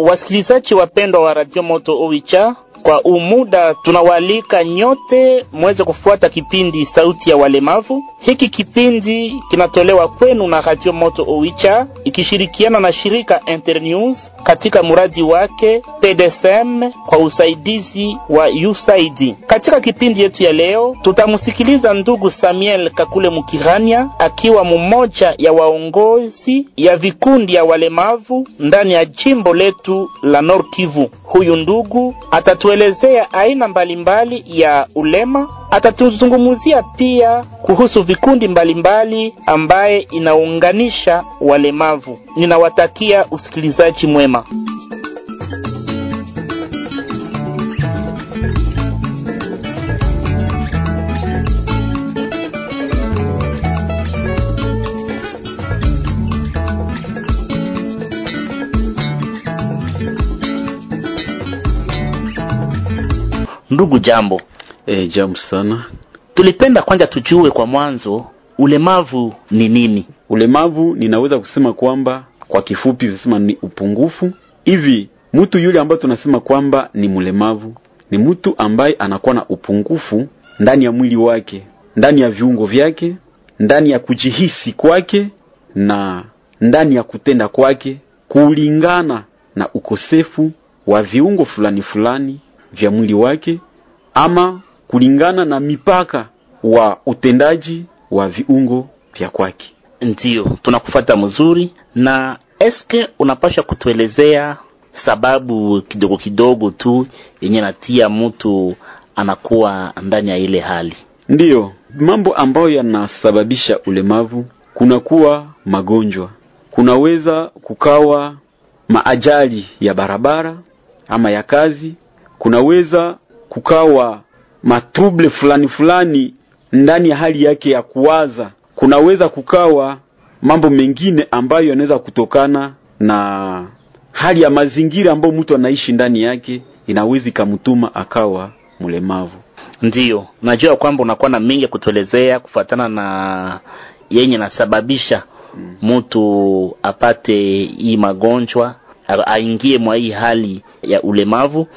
Wasikilizaji wapendwa wa Radio Moto Owicha, kwa umuda tunawaalika nyote muweze kufuata kipindi Sauti ya Walemavu. Hiki kipindi kinatolewa kwenu na Radio Moto Owicha ikishirikiana na shirika Internews katika mradi wake PDSM kwa usaidizi wa USAID. Katika kipindi yetu ya leo tutamsikiliza ndugu Samuel Kakule Mukirania akiwa mmoja ya waongozi ya vikundi ya walemavu ndani ya jimbo letu la Nord Kivu. Huyu ndugu atatuelezea aina mbalimbali ya ulema, atatuzungumzia pia kuhusu vikundi mbalimbali ambaye inaunganisha walemavu. Ninawatakia usikilizaji mwema. Ndugu, jambo. E, jambo sana. Tulipenda kwanza tujue kwa mwanzo ulemavu ni nini? Ulemavu ninaweza kusema kwamba kwa kifupi kusema ni upungufu. Hivi mtu yule ambaye tunasema kwamba ni mlemavu ni mtu ambaye anakuwa na upungufu ndani ya mwili wake, ndani ya viungo vyake, ndani ya kujihisi kwake na ndani ya kutenda kwake kulingana na ukosefu wa viungo fulani fulani vya mwili wake ama kulingana na mipaka wa utendaji wa viungo vya kwake. Ndiyo, tunakufata mzuri. Na eske unapasha kutuelezea sababu kidogo kidogo tu yenye natia mtu anakuwa ndani ya ile hali? Ndiyo, mambo ambayo yanasababisha ulemavu, kunakuwa magonjwa, kunaweza kukawa maajali ya barabara ama ya kazi, kunaweza kukawa matrouble fulani fulani ndani ya hali yake ya kuwaza, kunaweza kukawa mambo mengine ambayo yanaweza kutokana na hali ya mazingira ambayo mtu anaishi ndani yake, inaweza ikamtuma akawa mlemavu. Ndiyo, najua kwamba unakuwa na mengi ya kutuelezea kufuatana na yenye nasababisha mtu apate hii magonjwa aingie mwa hii hali ya ulemavu,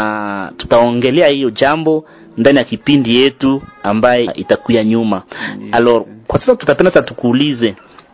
na tutaongelea hiyo jambo ndani ya kipindi yetu ambaye itakuya nyuma. Alors, kwa sasa tutapenda sasa tukuulize,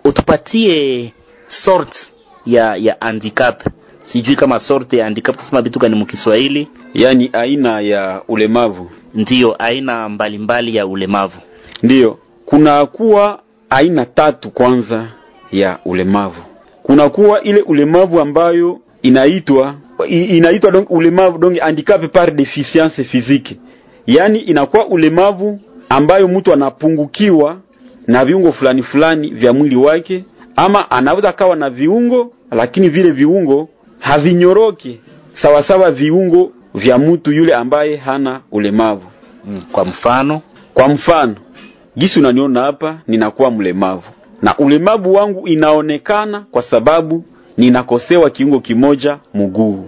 utupatie sort ya ya handicap. Sijui kama sorte ya handicap tusema vitu gani mkiswahili, Yaani aina ya ulemavu. ndiyo aina mbalimbali mbali ya ulemavu. Ndiyo, kunakuwa aina tatu kwanza ya ulemavu. Kunakuwa ile ulemavu ambayo inaitwa i- inaitwa donc ulemavu donc handicap par deficience physique, yaani inakuwa ulemavu ambayo mtu anapungukiwa na viungo fulani fulani vya mwili wake, ama anaweza kawa na viungo lakini vile viungo havinyoroke sawasawa viungo vya mtu yule ambaye hana ulemavu. Mm, Kwa mfano Kwa mfano, gisi unaniona hapa, ninakuwa mlemavu na ulemavu wangu inaonekana kwa sababu ninakosewa kiungo kimoja mguu.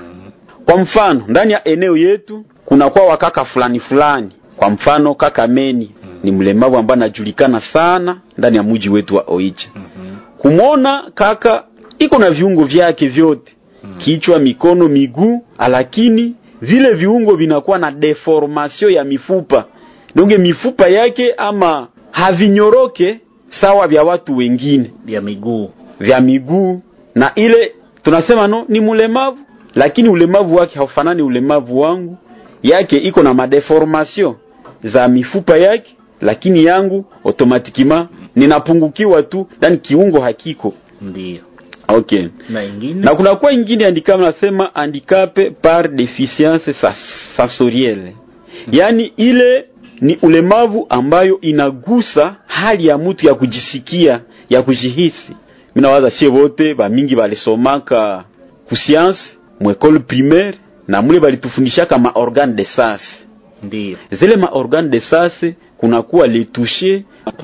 Kwa mfano, ndani ya eneo yetu kunakuwa wakaka fulani fulani, kwa mfano kaka Meni ni mlemavu ambaye anajulikana sana ndani ya mji wetu wa Oicha. Kumwona kaka iko na viungo vyake vyote, kichwa, mikono, miguu, lakini vile viungo vinakuwa na deformation ya mifupa donge mifupa yake ama havinyoroke sawa vya watu wengine ya miguu vya miguu, na ile tunasema no ni mlemavu, lakini ulemavu wake haufanani ulemavu wangu. Yake iko na madeformation za mifupa yake, lakini yangu automatikima ninapungukiwa tu, yani kiungo hakiko. ndiyo. Okay. Na ingine Na kuna kwa ingine handicap nasema handicap par deficience sas- sensorielle. Yaani ile ni ulemavu ambayo inagusa hali ya mtu ya kujisikia, ya kujihisi. Mimi nawaza sie wote ba mingi balisomaka ku science mu école primaire na mule balitufundishaka ma organe de sens. ndiyo Zile ma organe de sens kunakuwa le toucher,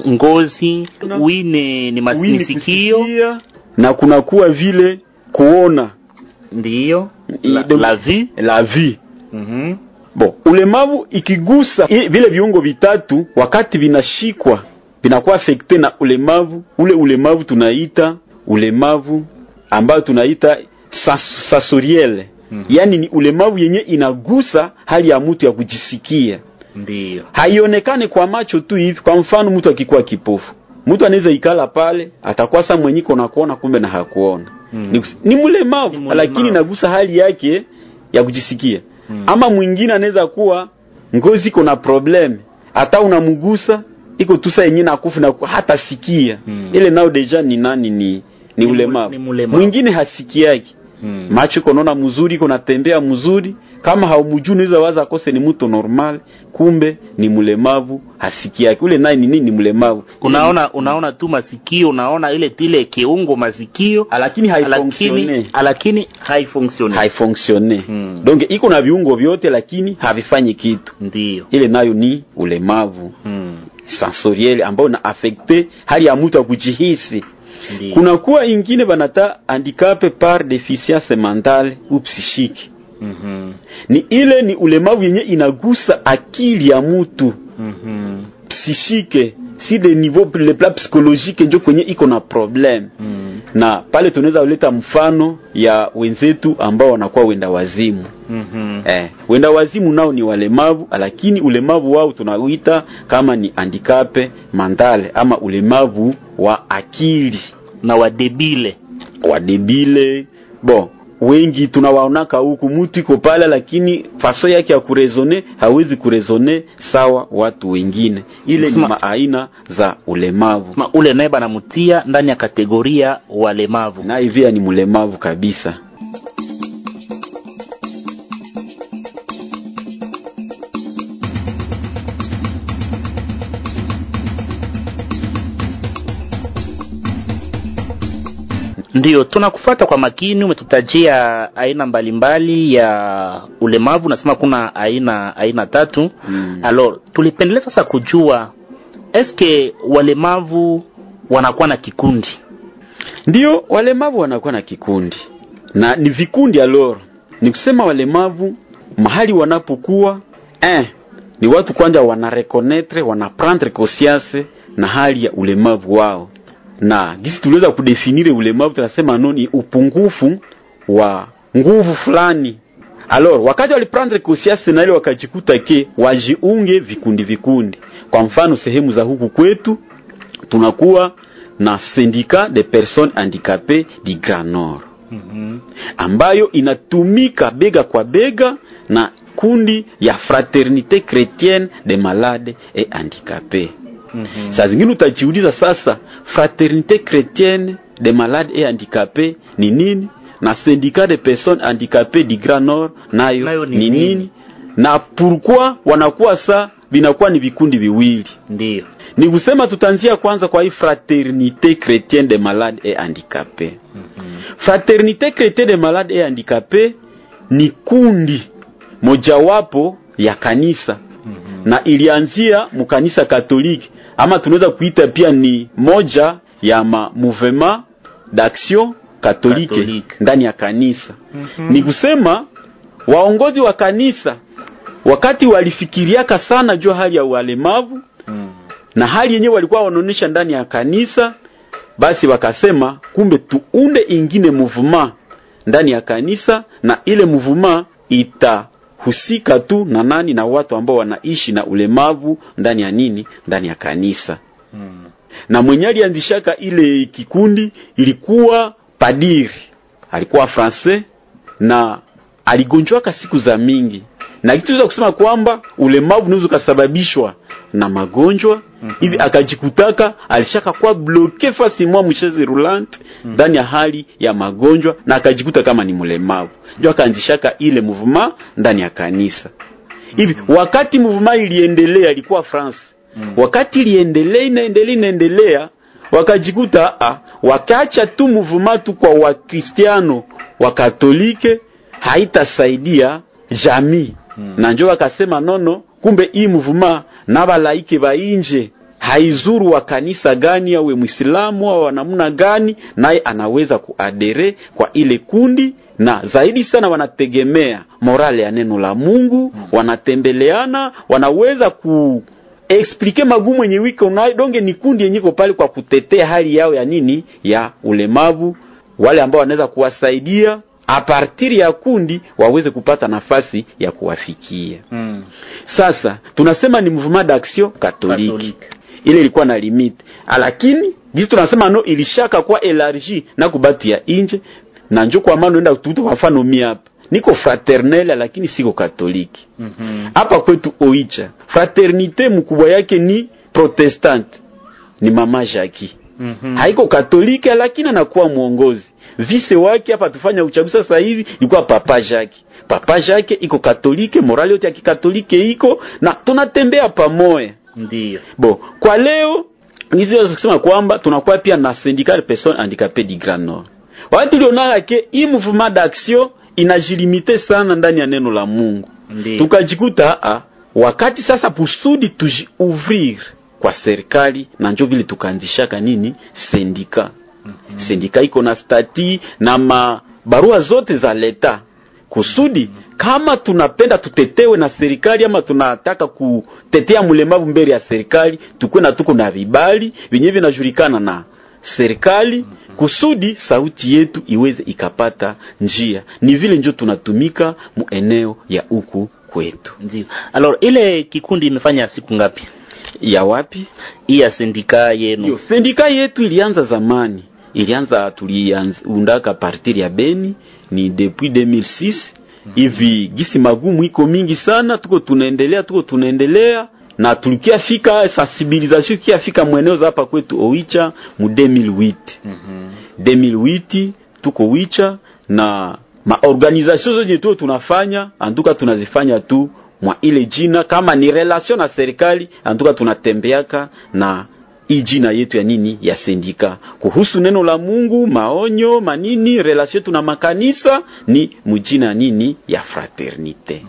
ngozi wine ni wini masikio kusikia, na kunakuwa vile kuona ndiyo I- la, donc- la vue la vie mhm Bo, ulemavu ikigusa i- vile viungo vitatu, wakati vinashikwa vinakuwa afekte na ulemavu ule. Ulemavu tunaita ulemavu ambayo tunaita sas- sasoriele Mhm. yaani ni ulemavu yenye inagusa hali ya mtu ya kujisikia Ndiyo. haionekane kwa macho tu hivi. Kwa mfano, mtu akikuwa kipofu, mtu anaweza ikala pale atakuwa sa mwenyiko na kuona, kumbe na hakuona Mm. ni, ni mlemavu Ni mlemavu. lakini nagusa hali yake ya kujisikia Mm. ama mwingine anaweza kuwa ngozi iko na problem, hata unamgusa iko tu saa yenyewe nakufu na hata sikia Mm. ile nao deja ni nani ni ni Ni mu- ulemavu. ni mulemavu. Mwingine hasikiaki Mm. macho iko naona mzuri, iko natembea mzuri. Kama haumjui unaweza waza akose ni mtu normal, kumbe ni mlemavu, hasikiaki. Ule naye ni nini? Ni mlemavu. Unaona unaona tu masikio, unaona ile tile kiungo masikio Ah, lakini haifonksione lakini lakini haifonksione. haifonksione Mm. donc iko na viungo vyote lakini havifanyi kitu. Ndiyo. Ile nayo ni ulemavu Mm. sensoriel ambao na affecte hali ya mtu ya kujihisi. Ndiyo. Kuna kuwa ingine banata handicap par deficience mentale ou psychique Mhm. ni ile ni ulemavu yenye inagusa akili ya mtu Mhm. psychique si de niveau le plan psychologique njo kwenye iko na problem Mm. na pale tunaweza kuleta mfano ya wenzetu ambao wanakuwa wenda wazimu Mhm. eh, wenda wazimu nao ni walemavu lakini ulemavu wao tunauita kama ni handicap mentale ama ulemavu wa akili Na wadebile. wadebile bon wengi tunawaonaka huku mtu iko pale lakini faso yake ya kurezone hawezi kurezone sawa watu wengine ile ni Kusema- maaina za ulemavu Ma ule naye banamutia ndani ya kategoria walemavu. na hivia ni mlemavu kabisa Ndiyo, tunakufuata kwa makini. Umetutajia aina mbalimbali ya ulemavu, nasema kuna aina aina tatu. Mm. Alors, tulipendelea sasa kujua eske walemavu wanakuwa na kikundi? ndio walemavu wanakuwa na kikundi na ni vikundi alor ni kusema walemavu mahali wanapokuwa eh, ni watu kwanza wanarekonetre wanaprendre conscience na hali ya ulemavu wao na gisi tuliweza kudefinire ulemavu tunasema no ni upungufu wa nguvu fulani alors wakati waliprendre conscience na ile wakajikuta ke wajiunge vikundi vikundi kwa mfano sehemu za huku kwetu tunakuwa na syndicat de personnes handicapées du Grand Nord mm ambayo inatumika bega kwa bega na kundi ya fraternité chrétienne des malades et handicapés. Saa zingine utajiuliza sasa, fraternité chrétienne des malades et handicapés ni nini, na syndicat de personnes handicapées du Grand Nord nayo, Nayo ni ni nini? nini, na pourquoi wanakuwa sa vinakuwa ni vikundi viwili Ndiyo. ni kusema tutaanzia kwanza kwa hii fraternité chrétienne des malades et handicapés. Fraternité chrétienne des malades et handicapés ni kundi mojawapo ya kanisa na ilianzia mukanisa Katoliki ama tunaweza kuita pia ni moja ya ma mouvement d'action katolike Katolike. ndani ya kanisa. Ni kusema waongozi wa kanisa wakati walifikiriaka sana juu hali ya walemavu Mm. na hali yenyewe walikuwa wanaonyesha ndani ya kanisa, basi wakasema kumbe tuunde ingine muvuma ndani ya kanisa, na ile muvuma itahusika tu na nani, na watu ambao wanaishi na ulemavu ndani ya nini, ndani ya kanisa. Mm. Na mwenye alianzishaka ile kikundi ilikuwa padiri, alikuwa francais na aligonjwaka siku za mingi, na kitu tunaweza kusema kwamba ulemavu unaweza ukasababishwa na magonjwa hivi, akajikutaka alishaka kuwa bloke fasi mwa mcheze roulante ndani ya hali ya magonjwa, na akajikuta kama ni mlemavu, ndio akaanzishaka ile mouvement ndani ya kanisa hivi. Wakati mouvement iliendelea, ilikuwa France wakati iliendelea inaendelea inaendelea wakajikuta ah, wakaacha tu muvuma tu kwa wakristiano wa katolike haitasaidia jamii Mm. na njo wakasema nono kumbe hii muvuma na balaike ba inje haizuru wa kanisa gani awe mwislamu au wa namna gani naye anaweza kuadere kwa ile kundi na zaidi sana wanategemea morale ya neno la Mungu wanatembeleana wanaweza ku explike magumu yenye wiko nayo donge ni kundi yenye iko pale kwa kutetea hali yao ya nini ya ulemavu wale ambao wanaweza kuwasaidia a partir ya kundi waweze kupata nafasi ya kuwafikia. Mm. Sasa tunasema ni mouvement d'action catholique, Catholique. ile ilikuwa na limite, lakini gisi tunasema no ilishaka kwa elargi na kubatu ya inje na njo kwa maana enda tutu kwa mfano mi hapa niko fraternel lakini siko katoliki Mhm. hapa kwetu Oicha fraternite mkubwa yake ni protestante ni mama Jackie Mhm. haiko katolike lakini anakuwa mwongozi vise wake hapa tufanya uchaguzi sasa hivi ilikuwa papa Jacques papa Jacques iko katolike morali yote ya kikatolike iko na tunatembea pamoja Ndiyo. Bon, kwa leo hizi waweza kusema kwamba tunakuwa pia na syndicat de personnes handicapées du Grand Nord. Wakati tulionaka ke hii mouvement d'action inajilimite sana ndani ya neno la Mungu. Ndiyo. Tukajikuta a wakati sasa kusudi tujiouvrir kwa serikali na njo vile tukaanzishaka nini sendika. Sendika iko na stati na mabarua zote za leta kusudi kama tunapenda tutetewe na serikali ama tunataka kutetea mlemavu mbele ya serikali, tukuwe na tuko na vibali vyenye vinajulikana na serikali kusudi sauti yetu iweze ikapata njia. Ni vile njo tunatumika mu eneo ya huku kwetu. Ndiyo. Alors ile kikundi imefanya siku ngapi? Ya wapi? Hii ya sindika yenu. Yo, sendika yetu ilianza zamani, ilianza tuliundaka partir ya Beni ni depuis 2006 hivi gisi magumu iko mingi sana, tuko tunaendelea, tuko tunaendelea na tulikia fika sensibilisation kia fika mweneo za hapa kwetu Oicha mu 2008 Mhm. 2008 tuko Wicha na maorganisation zote tu tunafanya antuka tunazifanya tu mwa ile jina kama ni relation na serikali antuka tunatembeaka na hii jina yetu ya nini ya sendika kuhusu neno la Mungu maonyo manini relation yetu na makanisa ni mujina nini ya fraternite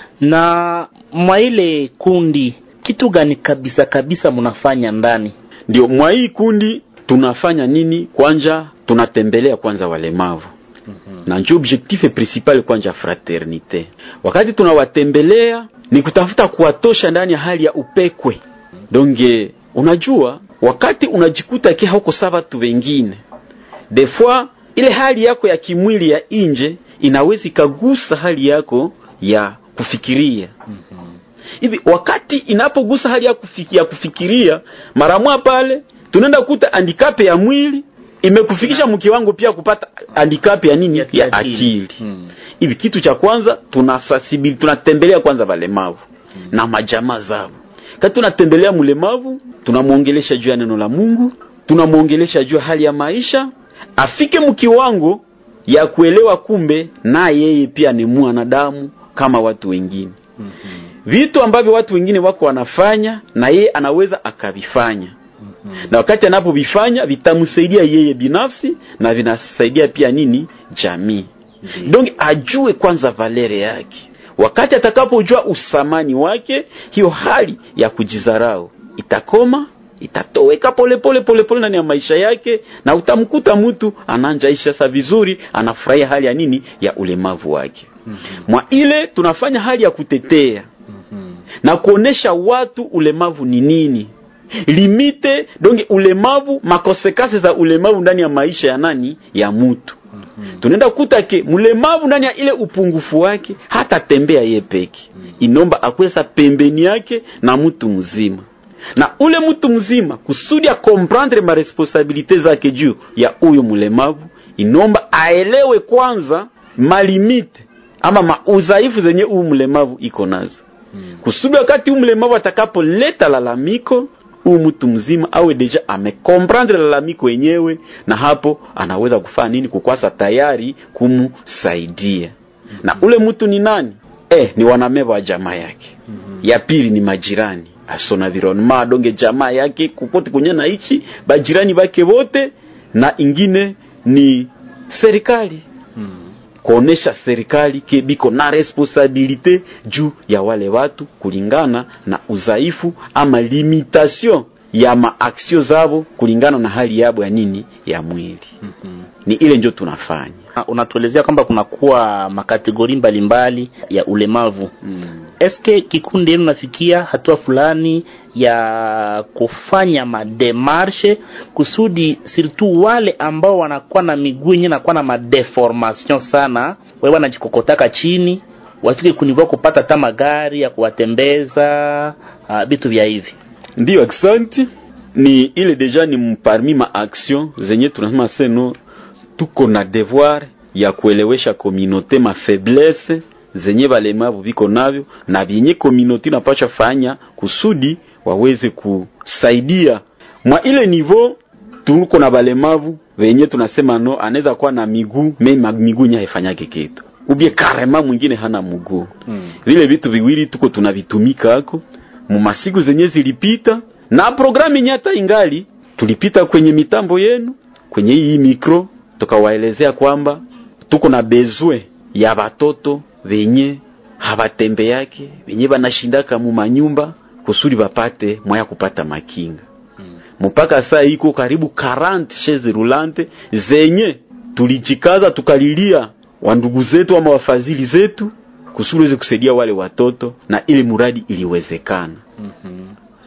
Na mwa ile kundi kitu gani kabisa kabisa mnafanya ndani? ndio mwa hii kundi tunafanya nini kwanja tunatembelea kwanza walemavu na njo objectif principal kwanja fraternite. Wakati tunawatembelea ni kutafuta kuwatosha ndani ya hali ya upekwe. Donge unajua, wakati unajikuta ke hauko sawa tu wengine, des fois ile hali yako ya kimwili ya inje inaweza ikagusa hali yako ya kufikiria hivi wakati inapogusa hali ya, kufiki, ya kufikiria mara moja pale tunaenda kukuta handicap ya mwili imekufikisha mkiwango pia kupata handicap ya nini ya, Ya akili akili. Hmm. hivi kitu cha kwanza tunasasibili tunatembelea kwanza walemavu na majamaa zao kati tunatembelea mlemavu tunamwongelesha juu ya neno la Mungu tunamwongelesha juu ya hali ya maisha afike mkiwango ya kuelewa kumbe na yeye pia ni mwanadamu kama watu wengine vitu ambavyo watu wengine wako wanafanya na yeye anaweza akavifanya na wakati anapovifanya vitamsaidia yeye binafsi na vinasaidia pia nini jamii donc ajue kwanza valere yake wakati atakapojua usamani wake hiyo hali ya kujizarau itakoma itatoweka polepole polepole ndani ya maisha yake na utamkuta mtu ananjaisha sasa vizuri anafurahia hali ya nini ya ulemavu wake mwa ile tunafanya hali ya kutetea na kuonesha watu ulemavu ni nini limite donge ulemavu makonsekansi za ulemavu ndani ya maisha ya nani ya mtu tunaenda kukuta ke mlemavu ndani ya ile upungufu wake hata tembea ye peke inomba akwesa pembeni yake na mtu mzima na ule mtu mzima kusudi akomprendre maresponsabilite zake juu ya huyo mlemavu inomba aelewe kwanza malimite ama maudhaifu zenye huyu mlemavu iko nazo kusudi wakati huyu mlemavu atakapoleta lalamiko huyu mtu mzima awe deja amekomprendre lalamiko yenyewe na hapo anaweza kufanya nini kukwasa tayari kumsaidia na ule mtu ni nani eh, ni wanameva wa jamaa yake ya pili ni majirani ason environnement donge jamaa yake kokote kwenye naichi bajirani bake wote na ingine ni serikali kuonesha serikali ke biko na responsabilite juu ya wale watu kulingana na udhaifu ama limitation ya maaksio zabo kulingana na hali yabo ya nini ya mwili ni ile njo tunafanya Ah, Unatuelezea kwamba kunakuwa makategori mbalimbali ya ulemavu. mm. eske kikundi yenu nafikia hatua fulani ya kufanya mademarshe kusudi surtout wale ambao wanakuwa na miguu yenyewe nakuwa na madeformation sana wale wanajikokotaka chini wafike kunivua kupata hata magari ya kuwatembeza vitu vya hivi Ndiyo, aksanti. Ni ile deja ni parmi ma action zenye tunasema seno, tuko na devoir ya kuelewesha communauté ma faiblesse zenye balemavu viko navyo na vyenye communauté napasha fanya kusudi waweze kusaidia mwa ile niveau. Tuko na balemavu venye tunasema no, anaweza kuwa na miguu me miguu nya haifanyake kitu ubie karema mwingine hana mguu hmm. Vile vitu viwili tuko tunavitumika hako mu masiku zenye zilipita na programu yenye hata ingali tulipita kwenye mitambo yenu kwenye hii mikro tukawaelezea kwamba tuko na bezwe ya batoto venye habatembe yake venye banashindaka mu manyumba kusudi bapate mwaya kupata makinga mpaka saa iko karibu 40 chaise roulante zenye tulijikaza tukalilia wandugu zetu ama wafadhili zetu kusudi weze kusaidia wale watoto na ile muradi iliwezekana. mm -hmm.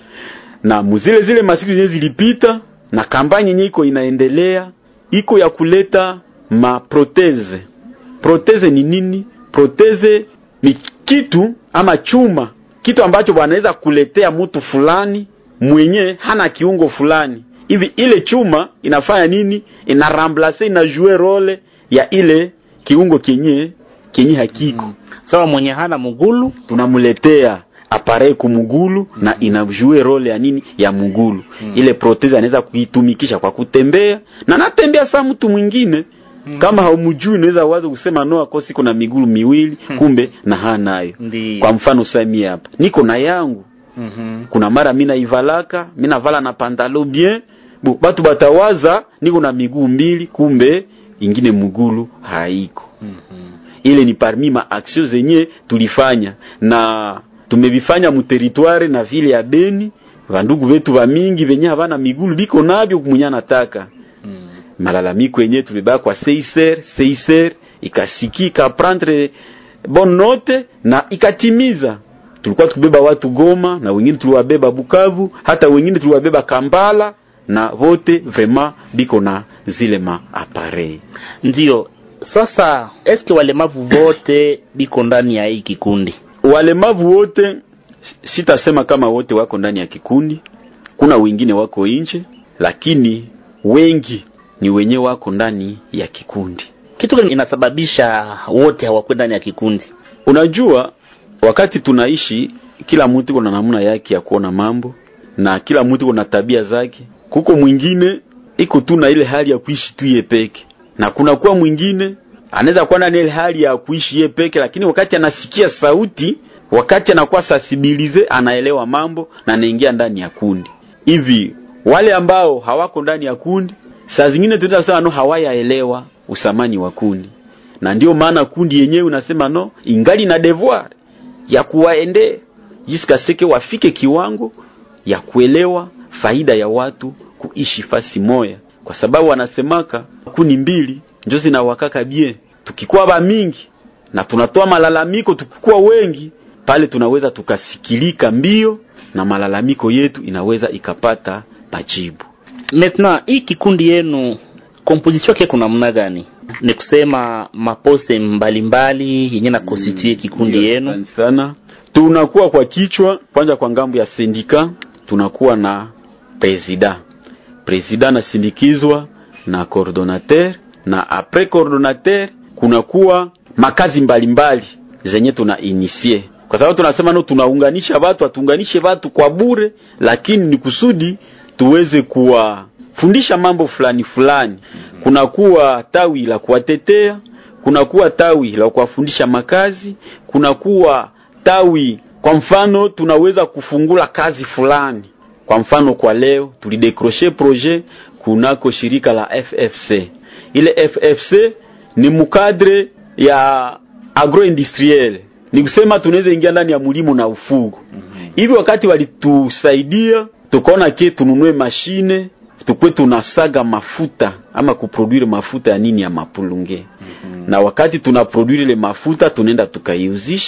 Na muzile zile masiku zenye zilipita na kampanye yenye iko inaendelea iko ya kuleta maproteze. Proteze ni nini? Proteze ni kitu ama chuma, kitu ambacho wanaweza kuletea mtu fulani mwenye hana kiungo fulani hivi. Ile chuma inafanya nini? Ina remplace ina jouer role ya ile kiungo kenye kenye hakiko mm. Sawa, mwenye hana mugulu tunamletea appareil kumugulu mm. na inajue role ya nini ya mugulu mm. ile proteze anaweza kuitumikisha kwa kutembea na natembea saa mtu mwingine mm. kama haumjui unaweza wazo kusema no akosi kuna migulu miwili mm. kumbe na hanayo. Kwa mfano sami hapa niko na yangu mm -hmm. kuna mara mimi naivalaka mimi navala na pantalo bien bu batu batawaza niko na miguu mbili kumbe ingine mugulu haiko. mm -hmm. Ile ni parmi ma action zenye tulifanya na tumevifanya mu territoire na vile ya Beni. Vandugu vetu va mingi venye havana migulu biko navyo kumunya nataka mm. malalamiko yenye tulibaya kwa seiser seiser ikasikika prendre bonne note na ikatimiza. Tulikuwa tukibeba watu Goma na wengine tuliwabeba Bukavu, hata wengine tuliwabeba Kampala na vote vraiment biko na zile ma appareil. Ndio sasa, eske walemavu vote biko ndani ya hii kikundi? Walemavu wote sitasema kama wote wako ndani ya kikundi, kuna wengine wako nje, lakini wengi ni wenye wako ndani ya kikundi. Kitu gani inasababisha wote hawakwenda ndani ya kikundi? Unajua, wakati tunaishi, kila mtu kuna namna yake ya kuona mambo na kila mtu kuna tabia zake. Kuko mwingine iko tu na ile hali ya kuishi tu yeye peke, na kuna kuwa mwingine anaweza kuwa na ile hali ya kuishi yeye peke, lakini wakati anasikia sauti, wakati anakuwa sensibilize, anaelewa mambo na anaingia ndani ya kundi. Hivi wale ambao hawako ndani ya kundi, saa zingine tunaweza kusema no, hawayaelewa usamani wa kundi, na ndio maana kundi yenyewe unasema no, ingali na devoir ya kuwaende jiska seke wafike kiwango ya kuelewa faida ya watu kuishi fasi moya, kwa sababu wanasemaka kuni mbili njo zinawakaka bie. Tukikuwa ba mingi na tunatoa malalamiko, tukikuwa wengi pale, tunaweza tukasikilika mbio na malalamiko yetu inaweza ikapata majibu. Maintenant, hii kikundi yenu composition yake kuna namna gani? Ni kusema maposte mbalimbali yenye na constitue kikundi yenu? Asante sana. Tunakuwa kwa kichwa kwanza, kwa ngambo ya sindika tunakuwa na presida presida nasindikizwa na coordonnateur na apres coordonnateur kunakuwa makazi mbalimbali mbali zenye tuna inisie, kwa sababu tunasema no, tunaunganisha watu, atuunganishe watu kwa bure, lakini ni kusudi tuweze kuwafundisha mambo fulani fulani. Kunakuwa tawi la kuwatetea, kunakuwa tawi la kuwafundisha makazi, kunakuwa tawi kwa mfano tunaweza kufungula kazi fulani. Kwa mfano kwa leo tulidecroche projet kunako shirika la FFC. Ile FFC ni mukadre ya agroindustriel, ni kusema tunaweza ingia ndani ya mulimo na ufugo hivi. Wakati walitusaidia tukaona ke tununue mashine tukwe tunasaga mafuta ama kuproduire mafuta ya nini ya mapulunge. Na wakati tunaproduire ile mafuta tunaenda tukaiuzisha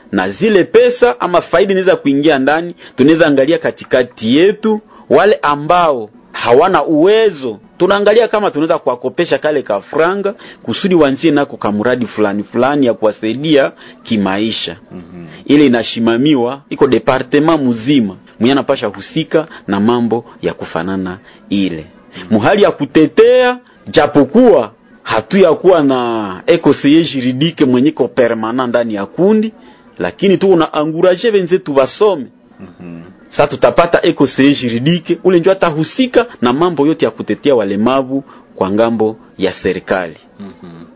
na zile pesa ama faida inaweza kuingia ndani, tunaweza angalia katikati yetu wale ambao hawana uwezo, tunaangalia kama tunaweza kuwakopesha kale ka franga kusudi wanzie nako kamuradi fulani fulani ya kuwasaidia kimaisha. mm-hmm. Ile inashimamiwa iko departement mzima mwenye anapasha husika na mambo ya kufanana ile muhali ya kutetea, japokuwa hatu ya kuwa na ekoseye juridike mwenye ko permanent ndani ya kundi, lakini tu una anguraje wenzetu basome Mhm. sasa tutapata ekoseye juridike ule ndio atahusika na mambo yote ya kutetea walemavu kwa ngambo ya serikali. Mhm.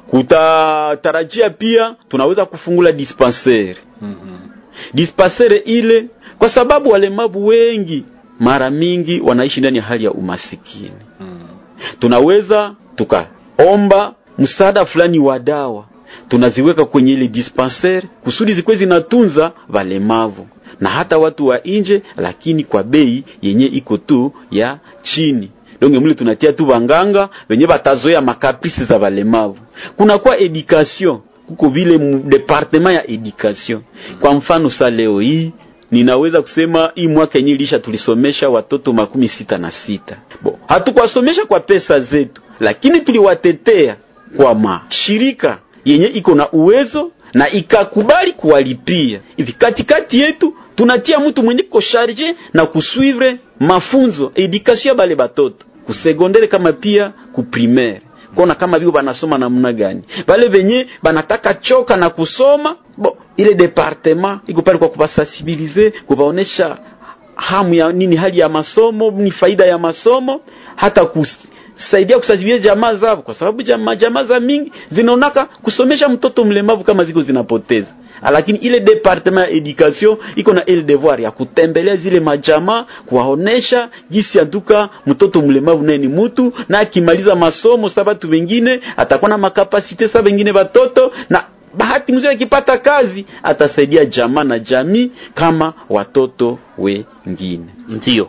Kutatarajia pia tunaweza kufungula dispensaire Mhm. dispensaire ile, kwa sababu walemavu wengi mara mingi wanaishi ndani ya hali ya umasikini. Mhm. Tunaweza tukaomba msaada fulani wa dawa, tunaziweka kwenye ile dispensaire kusudi zikuwe zinatunza walemavu na hata watu wa nje, lakini kwa bei yenye iko tu ya chini. Donge mule tunatia tu wanganga wenye batazoea makaprisi za walemavu. Kuna kwa education, kuko vile mu departement ya education. Kwa mfano sa leo hii ninaweza kusema hii mwaka yenyewe ilisha tulisomesha watoto makumi sita na sita. Bo, hatukuwasomesha kwa pesa zetu, lakini tuliwatetea kwa mashirika yenye iko na uwezo na ikakubali kuwalipia. Hivi katikati yetu tunatia mtu mwenye ko charge na kusuivre mafunzo education ya bale batoto kusegondere kama pia kuprimaire kona kama vile banasoma namna gani, bale venye banataka choka na kusoma bo, ile departement iko pale kwa kubasensibilize, kubaonesha hamu ya nini, hali ya masomo ni faida ya masomo, hata kusaidia kusaidia jamaa zao, kwa sababu jamaa jamaa za mingi zinaonaka kusomesha mtoto mlemavu kama ziko zinapoteza lakini ile departement ya education iko na ile devoir ya kutembelea zile majamaa, kuwaonesha jinsi antuka mtoto mlemavu naye ni mtu, na akimaliza masomo sa batu wengine atakuwa na makapasite sa wengine watoto, na bahati mzuri akipata kazi atasaidia jamaa na jamii kama watoto wengine. Ndiyo.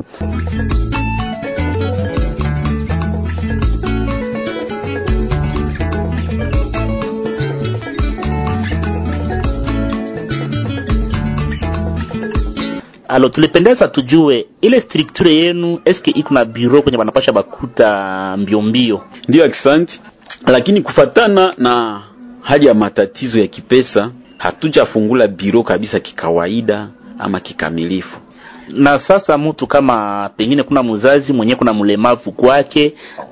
Alo, tulipendeza tujue ile structure yenu eske iko na bureau kwenye banapasha bakuta mbio mbio? Ndiyo, akisanti. Lakini kufatana na hali ya matatizo ya kipesa hatujafungula biro kabisa kikawaida ama kikamilifu. Na sasa mtu kama pengine kuna mzazi mwenye kuna mlemavu kwake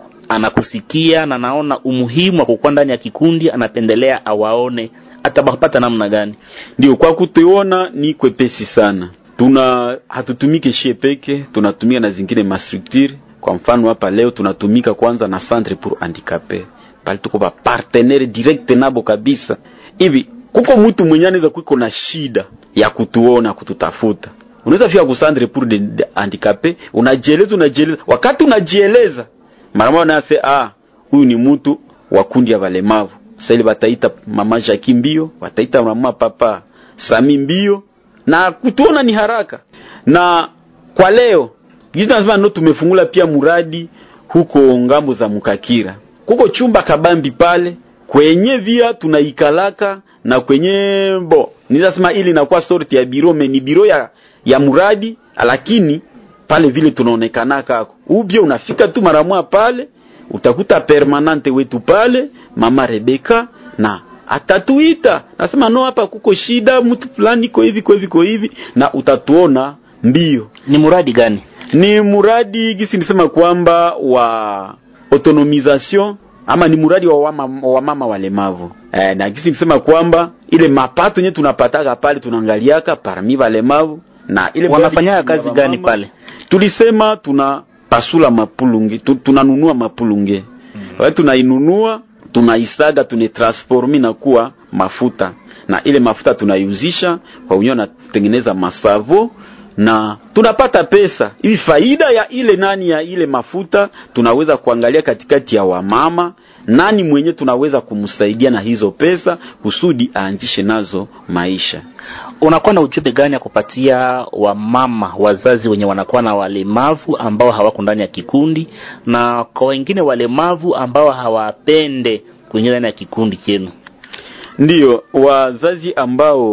anakusikia na naona umuhimu wa kukuwa ndani ya kikundi, anapendelea awaone, atabapata namna gani? Ndio, kwa kutuona ni kwepesi sana. Tuna hatutumike shie peke, tunatumika na zingine mastructure. Kwa mfano hapa leo tunatumika kwanza na centre pour handicapé, pale tuko ba partenaire direct nabo kabisa. Hivi kuko mtu mwenye anaweza kuiko na shida ya kutuona kututafuta, unaweza fika ku centre pour de, de handicapé, unajieleza unajieleza, wakati unajieleza mara moja nase ah, huyu ni mtu wa kundi ya walemavu. Sasa ile bataita mama Jackie mbio, wataita mama papa Sami mbio na kutuona ni haraka. Na kwa leo gizi nasema ndo tumefungula pia muradi huko ngambo za Mukakira, kuko chumba kabambi pale kwenye via tunaikalaka na kwenye bo nilasema ili inakuwa sorti ya biro me ni biro ya, ya muradi, lakini pale vile tunaonekana kako ubie, unafika tu mara moja pale utakuta permanente wetu pale mama Rebeka na atatuita nasema no, hapa kuko shida, mtu fulani iko hivi kwa hivi kwa hivi, na utatuona mbio. Ni muradi gani? Ni muradi gisi nisema kwamba wa autonomisation ama ni muradi wa wamama, wa mama walemavu eh, na gisi nisema kwamba ile mapato yenyewe tunapataka pale tunaangaliaka parmi walemavu na ile Wanafanya muradi kazi wa gani mama, pale? Tulisema tuna pasula mapulunge tu, tunanunua mapulunge mm. tunainunua tunaisaga tunetransformi na kuwa mafuta na ile mafuta tunaiuzisha kwa wenyewe wanatengeneza masavo na tunapata pesa hivi. Faida ya ile nani ya ile mafuta tunaweza kuangalia katikati ya wamama, nani mwenye tunaweza kumsaidia na hizo pesa kusudi aanzishe nazo maisha. Unakuwa na ujumbe gani ya kupatia wamama wazazi wenye wanakuwa na walemavu ambao hawako ndani ya kikundi, na kwa wengine walemavu ambao hawapende kuingia ndani ya kikundi chenu? Ndiyo, wazazi ambao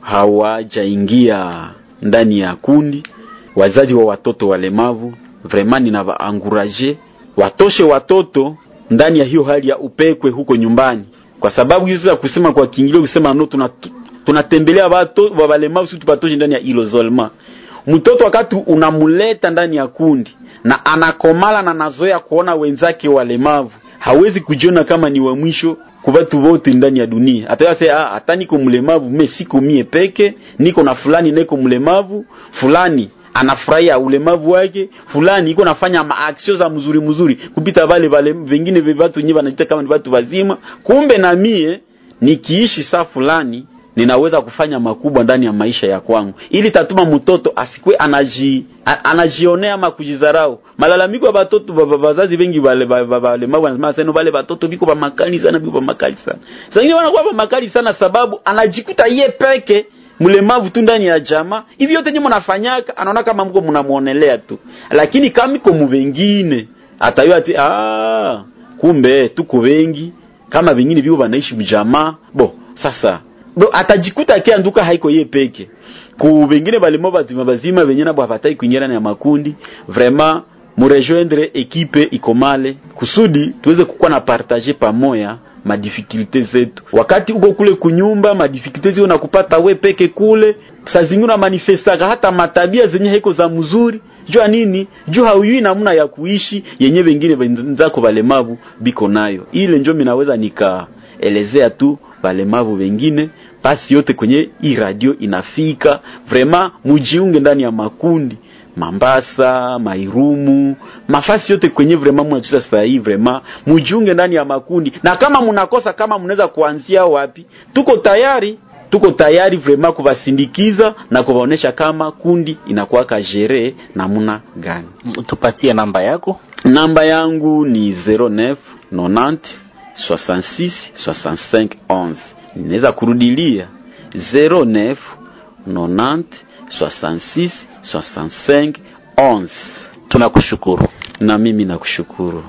hawajaingia ndani ya kundi, wazazi wa watoto walemavu, vraiment ninawaanguraje watoshe watoto ndani ya hiyo hali ya upekwe huko nyumbani, kwa sababu hizo za kusema kwa kiingilio kusema no, tuna tunatembelea watu wa walemavu, si tupatoshe ndani ya hilo zolma. Mtoto wakati unamuleta ndani ya kundi na anakomala na nazoea kuona wenzake walemavu, hawezi kujiona kama ni wa mwisho kwa watu wote ndani ya dunia. Atayase ah, hata niko mlemavu, mimi siko mie peke, niko na fulani niko mlemavu, fulani anafurahia ulemavu wake, fulani iko nafanya maaksio za mzuri mzuri kupita wale wale vingine vya watu wenyewe wanajiita kama ni watu wazima. Kumbe na mie nikiishi saa fulani ninaweza kufanya makubwa ndani ya maisha ya kwangu, ili tatuma mtoto asikwe anaji a- anajionea ama kujidharau. Malalamiko ya watoto ba- ba- wazazi wengi wale walemavu wanasema sasa wale watoto biko ba makali sana, biko ba makali sana. Sasa wengine wanakuwa ba makali sana sababu anajikuta ye peke mlemavu tu ndani ya jamaa. Hivi yote nyinyi mnafanyaka, anaona kama mko mnamuonelea tu, lakini kama iko mvengine atayua ati ah, kumbe tuko wengi kama vingine viko wanaishi mjamaa bo sasa do atajikuta akianduka haiko ye peke ku vengine balimo bazima bazima venye nabo hapatai kuingia ndani ya makundi vraiment murejoindre ekipe ikomale kusudi tuweze kukuwa na partage pamoja madifikulte zetu wakati uko kule kunyumba madifikulte zio nakupata we peke kule saa zingine unamanifestaka hata matabia zenye haiko za mzuri jua nini juu hauyui namna ya kuishi yenye wengine wenzako walemavu biko nayo ile njo minaweza nikaelezea tu walemavu wengine basi yote kwenye hii radio inafika vraiment mujiunge ndani ya makundi Mambasa, Mairumu, mafasi yote kwenye vraiment mnacheza sasa hii vraiment mujiunge ndani ya makundi, na kama mnakosa kama mnaweza kuanzia wapi, tuko tayari tuko tayari vraiment kuwasindikiza na kuwaonesha kama kundi inakuwaka jere namna gani. tupatie namba yako Namba yangu ni 09 90 66 65 11. Ninaweza kurudilia 09 90 66 65 11. tunakushukuru Na mimi nakushukuru.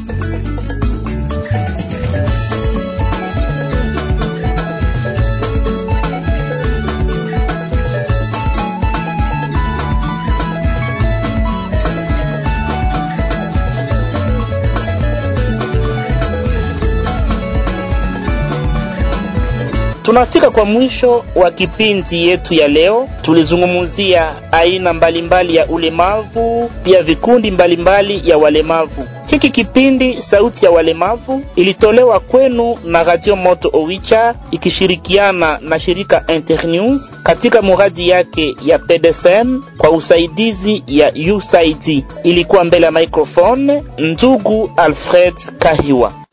tunafika kwa mwisho wa kipindi yetu ya leo tulizungumzia aina mbalimbali ya ulemavu pia vikundi mbalimbali ya walemavu hiki kipindi sauti ya walemavu ilitolewa kwenu na radio moto owicha ikishirikiana na shirika internews katika muradi yake ya pdsm kwa usaidizi ya usaid ilikuwa mbele ya microphone ndugu alfred kahiwa